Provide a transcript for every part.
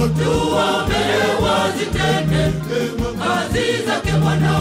tuwaombee wazitende kazi zake Bwana.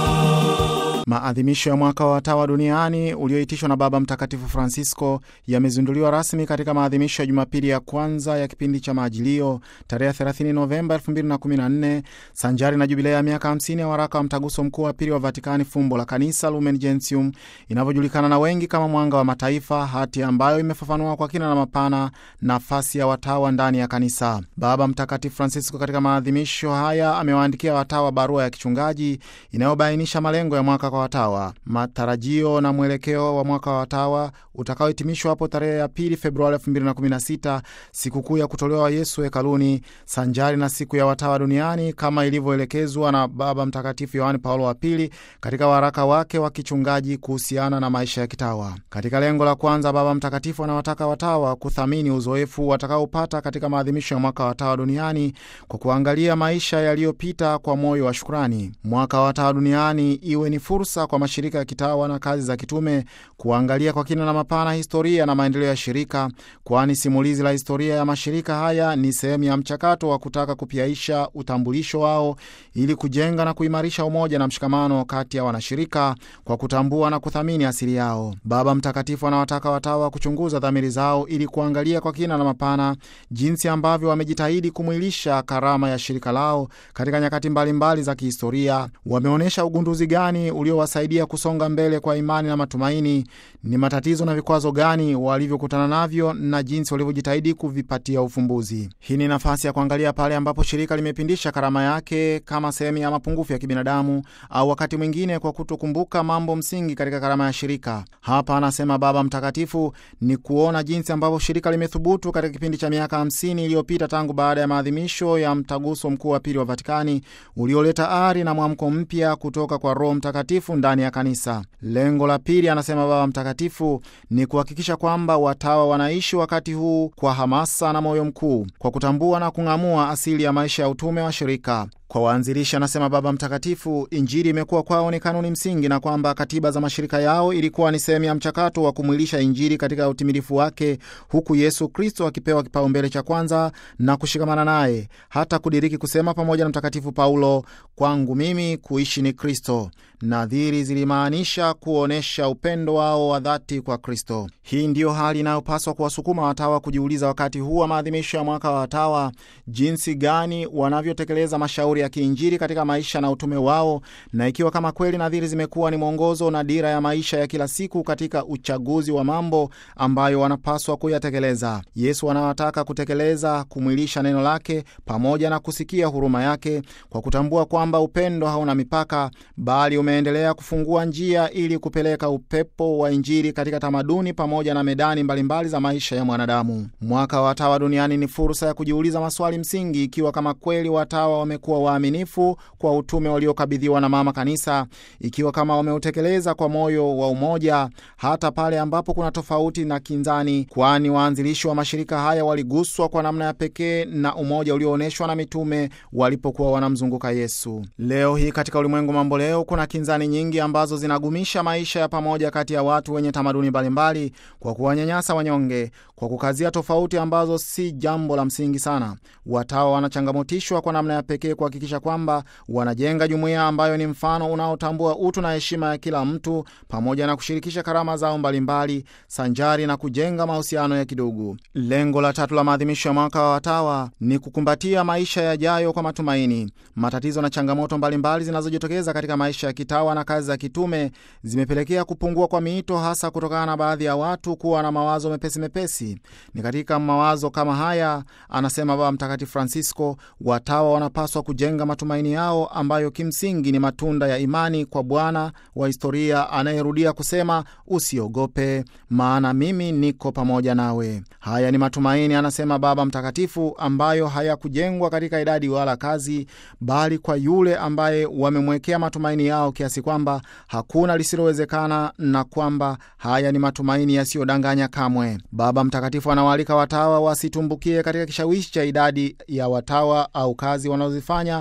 Maadhimisho ya mwaka wa watawa duniani ulioitishwa na Baba Mtakatifu Francisco yamezinduliwa rasmi katika maadhimisho ya Jumapili ya kwanza ya kipindi cha Maajilio tarehe 30 Novemba 2014 sanjari na jubilea ya miaka 50 ya waraka wa Mtaguso Mkuu wa Pili wa Vatikani, fumbo la Kanisa, Lumen Gentium, inavyojulikana na wengi kama Mwanga wa Mataifa, hati ambayo imefafanua kwa kina na mapana nafasi ya watawa ndani ya Kanisa. Baba Mtakatifu Francisco katika maadhimisho haya amewaandikia watawa barua ya kichungaji inayobainisha malengo ya mwaka kwa watawa, matarajio na mwelekeo wa mwaka wa watawa utakaohitimishwa hapo tarehe ya pili Februari 2016, sikukuu ya kutolewa Yesu hekaluni, sanjari na siku ya watawa duniani kama ilivyoelekezwa na Baba Mtakatifu Yohani Paulo wa Pili katika waraka wake wa kichungaji kuhusiana na maisha ya kitawa. Katika lengo la kwanza, Baba Mtakatifu anawataka watawa kuthamini uzoefu watakaopata katika maadhimisho ya mwaka wa watawa duniani kwa kuangalia maisha yaliyopita kwa moyo wa shukrani. Mwaka wa watawa duniani iwe ni fursa kwa mashirika ya kitawa na kazi za kitume kuangalia kwa kina na mapana historia na maendeleo ya shirika, kwani simulizi la historia ya mashirika haya ni sehemu ya mchakato wa kutaka kupiaisha utambulisho wao ili kujenga na kuimarisha umoja na mshikamano kati ya wanashirika kwa kutambua na kuthamini asili yao. Baba Mtakatifu anawataka watawa kuchunguza dhamiri zao ili kuangalia kwa kina na mapana jinsi ambavyo wamejitahidi kumwilisha karama ya shirika lao katika nyakati mbalimbali mbali za kihistoria. Wameonyesha ugunduzi gani uliowasaidia kusonga mbele kwa imani na matumaini? Ni matatizo na vikwazo gani walivyokutana navyo na jinsi walivyojitahidi kuvipatia ufumbuzi. Hii ni nafasi ya kuangalia pale ambapo shirika limepindisha karama yake kama sehemu ya mapungufu ya kibinadamu, au wakati mwingine kwa kutokumbuka mambo msingi katika karama ya shirika. Hapa anasema Baba Mtakatifu ni kuona jinsi ambavyo shirika limethubutu katika kipindi cha miaka 50 iliyopita tangu baada ya maadhimisho ya mtaguso mkuu wa pili wa Vatikani ulioleta ari na mwamko mpya kutoka kwa Roho Mtakatifu ndani ya kanisa. Lengo la pili, anasema Baba Mtakatifu, ni kuhakikisha kwamba watawa wanaishi wakati huu kwa hamasa na moyo mkuu, kwa kutambua na kung'amua asili ya maisha ya utume wa shirika. Kwa waanzilishi, anasema Baba Mtakatifu, Injili imekuwa kwao ni kanuni msingi, na kwamba katiba za mashirika yao ilikuwa ni sehemu ya mchakato wa kumwilisha Injili katika utimilifu wake, huku Yesu Kristo akipewa kipaumbele cha kwanza na kushikamana naye, hata kudiriki kusema pamoja na Mtakatifu Paulo, kwangu mimi kuishi ni Kristo. Nadhiri zilimaanisha kuonyesha upendo wao wa dhati kwa Kristo. Hii ndiyo hali inayopaswa kuwasukuma watawa kujiuliza wakati huu wa maadhimisho ya mwaka wa watawa, jinsi gani wanavyotekeleza mashauri ya kiinjili katika maisha na utume wao, na ikiwa kama kweli nadhiri zimekuwa ni mwongozo na dira ya maisha ya kila siku katika uchaguzi wa mambo ambayo wanapaswa kuyatekeleza. Yesu anawataka kutekeleza, kumwilisha neno lake pamoja na kusikia huruma yake, kwa kutambua kwamba upendo hauna mipaka, bali umeendelea kufungua njia ili kupeleka upepo wa Injili katika tamaduni pamoja na medani mbalimbali mbali za maisha ya mwanadamu. Mwaka wa watawa duniani ni fursa ya kujiuliza maswali msingi, ikiwa kama kweli watawa wamekuwa waaminifu kwa utume waliokabidhiwa na Mama Kanisa, ikiwa kama wameutekeleza kwa moyo wa umoja hata pale ambapo kuna tofauti na kinzani, kwani waanzilishi wa mashirika haya waliguswa kwa namna ya pekee na umoja ulioonyeshwa na mitume walipokuwa wanamzunguka Yesu. Leo hii katika ulimwengu mambo leo kuna kinzani nyingi ambazo zinagumisha maisha ya pamoja kati ya watu wenye tamaduni mbalimbali kwa kuwanyanyasa wanyonge, kwa kukazia tofauti ambazo si jambo la msingi sana. Watawa wanachangamotishwa kwa namna ya pekee kuhakikisha kwamba wanajenga jumuiya ambayo ni mfano unaotambua utu na heshima ya kila mtu pamoja na kushirikisha karama zao mbalimbali sanjari na kujenga mahusiano ya kidugu. Lengo la tatu la maadhimisho ya mwaka wa watawa ni kukumbatia maisha yajayo kwa matumaini. Matatizo na changamoto mbalimbali zinazojitokeza katika maisha ya kitawa na kazi za kitume zimepelekea kupungua kwa miito, hasa kutokana na baadhi ya watu kuwa na mawazo mepesi mepesi. Ni katika mawazo kama haya, anasema Baba Mtakatifu Francisco, watawa wanapaswa kujenga matumaini yao ambayo kimsingi ni matunda ya imani kwa Bwana wa historia anayerudia kusema, usiogope, maana mimi niko pamoja nawe. Haya ni matumaini, anasema Baba Mtakatifu, ambayo hayakujengwa katika idadi wala kazi, bali kwa yule ambaye wamemwekea matumaini yao kiasi kwamba hakuna lisilowezekana, na kwamba haya ni matumaini yasiyodanganya kamwe. Baba Mtakatifu anawaalika watawa wasitumbukie katika kishawishi cha idadi ya watawa au kazi wanazozifanya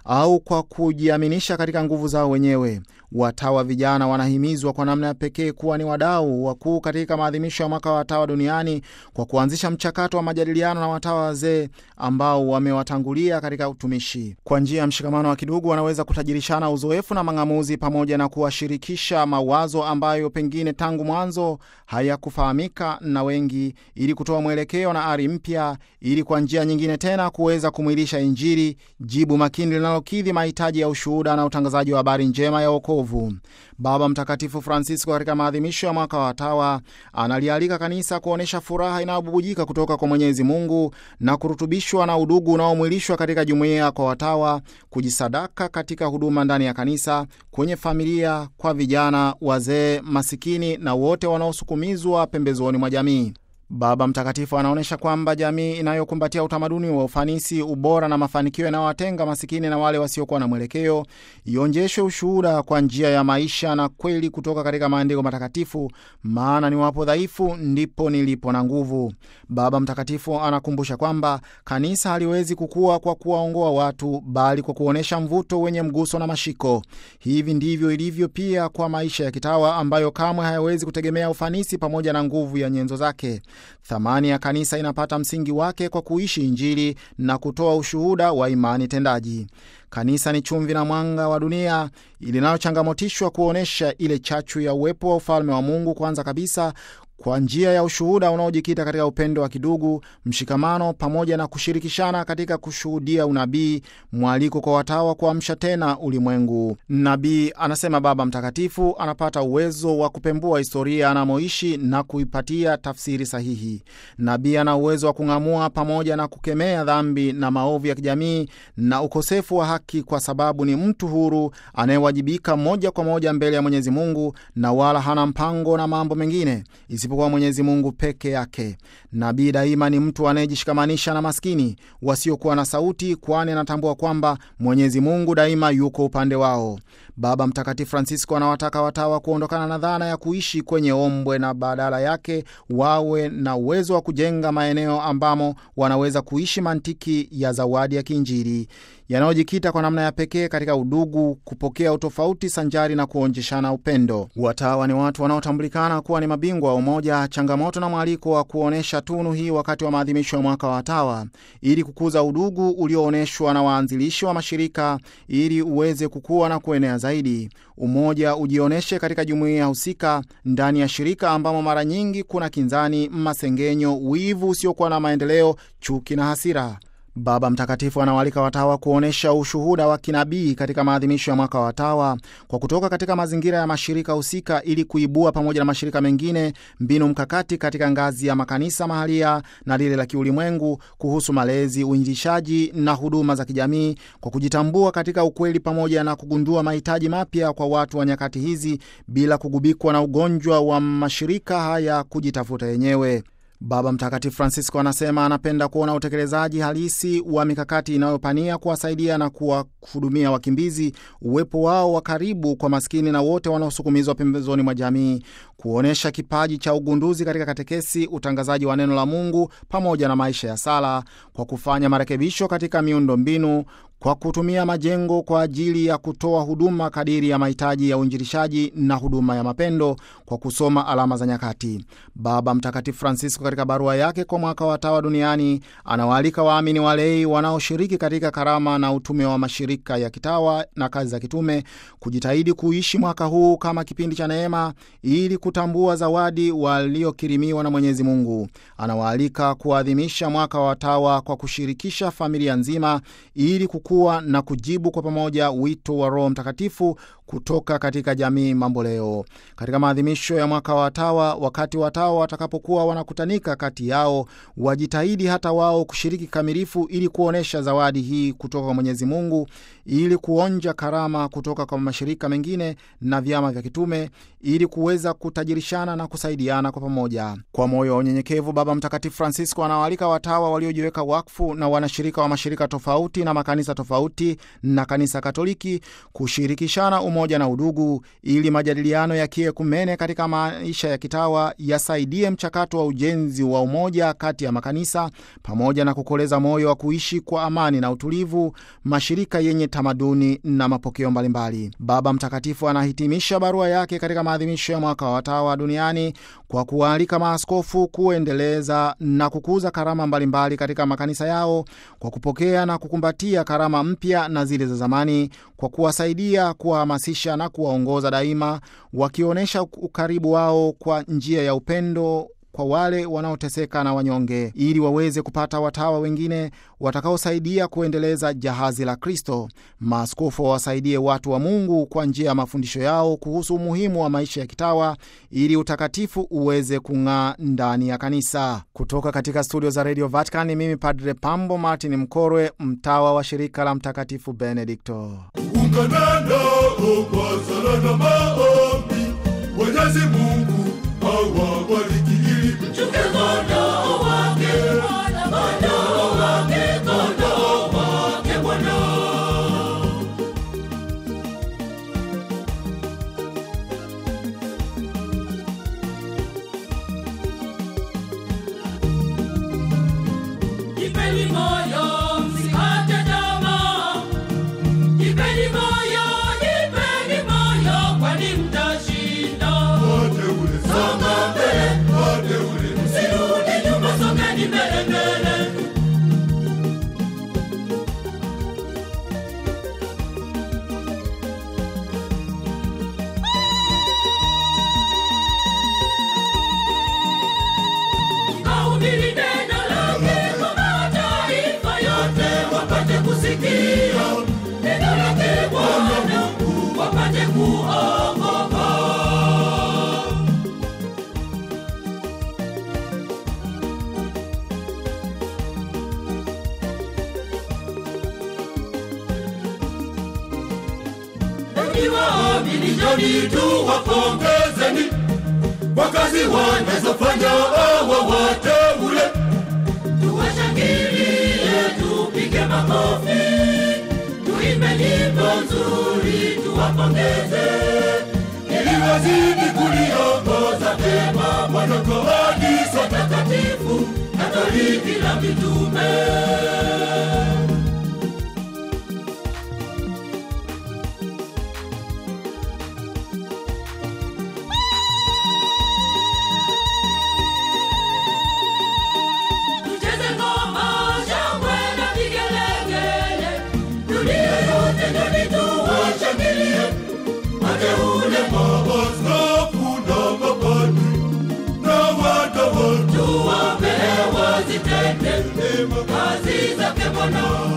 au kwa kujiaminisha katika nguvu zao wenyewe. Watawa vijana wanahimizwa kwa namna ya pekee kuwa ni wadau wakuu katika maadhimisho ya mwaka wa watawa duniani kwa kuanzisha mchakato wa majadiliano na watawa wazee ambao wamewatangulia katika utumishi. Kwa njia ya mshikamano wa kidugu, wanaweza kutajirishana uzoefu na mang'amuzi pamoja na kuwashirikisha mawazo ambayo pengine tangu mwanzo hayakufahamika na wengi, ili kutoa mwelekeo na ari mpya, ili kwa njia nyingine tena kuweza kumwilisha Injili, jibu makini linalokidhi mahitaji ya ushuhuda na utangazaji wa habari njema ya wokovu. Baba Mtakatifu Francisco katika maadhimisho ya mwaka wa watawa analialika kanisa kuonyesha furaha inayobubujika kutoka kwa Mwenyezi Mungu na kurutubishwa na udugu unaomwilishwa katika jumuiya kwa watawa, kujisadaka katika huduma ndani ya kanisa, kwenye familia, kwa vijana, wazee, masikini na wote wanaosukumizwa pembezoni mwa jamii. Baba Mtakatifu anaonyesha kwamba jamii inayokumbatia utamaduni wa ufanisi, ubora na mafanikio yanayowatenga masikini na wale wasiokuwa na mwelekeo ionjeshwe ushuhuda kwa njia ya maisha na kweli kutoka katika maandiko matakatifu, maana ni wapo dhaifu ndipo nilipo na nguvu. Baba Mtakatifu anakumbusha kwamba kanisa haliwezi kukua kwa kuwaongoa watu, bali kwa kuonyesha mvuto wenye mguso na mashiko. Hivi ndivyo ilivyo pia kwa maisha ya kitawa ambayo kamwe hayawezi kutegemea ufanisi pamoja na nguvu ya nyenzo zake. Thamani ya kanisa inapata msingi wake kwa kuishi Injili na kutoa ushuhuda wa imani tendaji. Kanisa ni chumvi na mwanga wa dunia linalochangamotishwa kuonyesha ile chachu ya uwepo wa ufalme wa Mungu, kwanza kabisa kwa njia ya ushuhuda unaojikita katika upendo wa kidugu, mshikamano, pamoja na kushirikishana katika kushuhudia unabii, mwaliko kwa watawa kuamsha tena ulimwengu. Nabii, anasema Baba Mtakatifu, anapata uwezo wa kupembua historia anamoishi na kuipatia tafsiri sahihi. Nabii ana uwezo wa kung'amua pamoja na kukemea dhambi na maovu ya kijamii na ukosefu wa haki, kwa sababu ni mtu huru anayewajibika moja kwa moja mbele ya Mwenyezi Mungu na wala hana mpango na mambo mengine isipokuwa Mwenyezi Mungu peke yake. Nabii daima ni mtu anayejishikamanisha na maskini wasiokuwa na sauti, kwani anatambua kwamba Mwenyezi Mungu daima yuko upande wao. Baba Mtakatifu Francisco anawataka watawa kuondokana na dhana ya kuishi kwenye ombwe na badala yake wawe na uwezo wa kujenga maeneo ambamo wanaweza kuishi mantiki ya zawadi ya kiinjili yanayojikita kwa namna ya pekee katika udugu, kupokea utofauti sanjari na kuonjeshana upendo. Watawa ni watu wanaotambulikana kuwa ni mabingwa wa umoja, changamoto na mwaliko wa kuonyesha tunu hii wakati wa maadhimisho ya mwaka wa watawa, ili kukuza udugu ulioonyeshwa na waanzilishi wa mashirika, ili uweze kukua na kuenea zaidi. Umoja ujionyeshe katika jumuiya husika, ndani ya shirika ambamo mara nyingi kuna kinzani, masengenyo, wivu usiokuwa na maendeleo, chuki na hasira. Baba Mtakatifu anawaalika watawa kuonyesha ushuhuda wa kinabii katika maadhimisho ya mwaka wa watawa kwa kutoka katika mazingira ya mashirika husika ili kuibua pamoja na mashirika mengine mbinu mkakati katika ngazi ya makanisa mahalia na lile la kiulimwengu kuhusu malezi, uinjilishaji na huduma za kijamii kwa kujitambua katika ukweli pamoja na kugundua mahitaji mapya kwa watu wa nyakati hizi bila kugubikwa na ugonjwa wa mashirika haya kujitafuta yenyewe. Baba Mtakatifu Francisco anasema anapenda kuona utekelezaji halisi wa mikakati inayopania kuwasaidia na kuwahudumia wakimbizi, uwepo wao wa karibu kwa maskini na wote wanaosukumizwa pembezoni mwa jamii, kuonyesha kipaji cha ugunduzi katika katekesi, utangazaji wa neno la Mungu pamoja na maisha ya sala, kwa kufanya marekebisho katika miundo mbinu kwa kutumia majengo kwa ajili ya kutoa huduma kadiri ya mahitaji ya uinjilishaji na huduma ya mapendo kwa kusoma alama za nyakati. Baba Mtakatifu Francisco katika barua yake kwa mwaka wa watawa duniani anawaalika waamini walei wanaoshiriki katika karama na utume wa mashirika ya kitawa na kazi za kitume kujitahidi kuishi mwaka huu kama kipindi cha neema ili kutambua zawadi waliokirimiwa na Mwenyezi Mungu. Anawaalika kuadhimisha mwaka wa watawa kwa kushirikisha familia nzima ili kuwa na kujibu kwa pamoja wito wa Roho Mtakatifu kutoka katika jamii mambo leo. Katika maadhimisho ya mwaka wa watawa, wakati watawa watakapokuwa wanakutanika kati yao, wajitahidi hata wao kushiriki kikamilifu ili kuonyesha zawadi hii kutoka kwa Mwenyezi Mungu, ili kuonja karama kutoka kwa mashirika mengine na vyama vya kitume, ili kuweza kutajirishana na kusaidiana kwa pamoja. Kwa moyo wa unyenyekevu, Baba Mtakatifu Francisco anawaalika watawa waliojiweka wakfu na wanashirika wa mashirika tofauti na makanisa tofauti na Kanisa Katoliki kushirikishana umoja na udugu, ili majadiliano ya kiekumene katika maisha ya kitawa yasaidie mchakato wa ujenzi wa umoja kati ya makanisa pamoja na kukoleza moyo wa kuishi kwa amani na utulivu mashirika yenye tamaduni na mapokeo mbalimbali. Baba Mtakatifu anahitimisha barua yake katika maadhimisho ya mwaka wa watawa duniani kwa kuwaalika maaskofu kuendeleza na kukuza karama mbalimbali katika makanisa yao kwa kupokea na kukumbatia karama mpya na zile za zamani, kwa kuwasaidia, kuwahamasisha na kuwaongoza daima, wakionyesha ukaribu wao kwa njia ya upendo kwa wale wanaoteseka na wanyonge, ili waweze kupata watawa wengine watakaosaidia kuendeleza jahazi la Kristo. Maaskofu wawasaidie watu wa Mungu kwa njia ya mafundisho yao kuhusu umuhimu wa maisha ya kitawa, ili utakatifu uweze kung'aa ndani ya kanisa. Kutoka katika studio za Radio Vatican, ni mimi Padre Pambo Martin Mkorwe, mtawa wa shirika la Mtakatifu Benedikto. ungana nao kwa sala na maombi. Mwenyezi Mungu awabariki ili mchunge kondoo wake, kondoo wake, kondoo wake Bwana. Jipeni moyo, msikate tamaa. Jipeni moyo, jipeni moyo, kwani mtashinda. Songa mbele, msirudi nyuma, songeni mbele mbele. Kahubiri neno lake kwa mataifa yote, wapate kusikia neno lake Bwana, wapate kuokoka. Enyi waamini, njoni tuwapongezeni kwa kazi wanazofanya hawa wateule. Tuwashangilie, tupige makofi, tuimbe nyimbo nzuri, tuwapongeze ili wazidi kuliongoza vyema Bwana kwa kanisa takatifu Katoliki la mitume. Tucheze ngoma, shangwe na vigelegele. Dunia yote njoni tuwashangilie. Wateule, maaskofu na mapadri na watawa, tuwaombee wazitende kazi zake Bwana.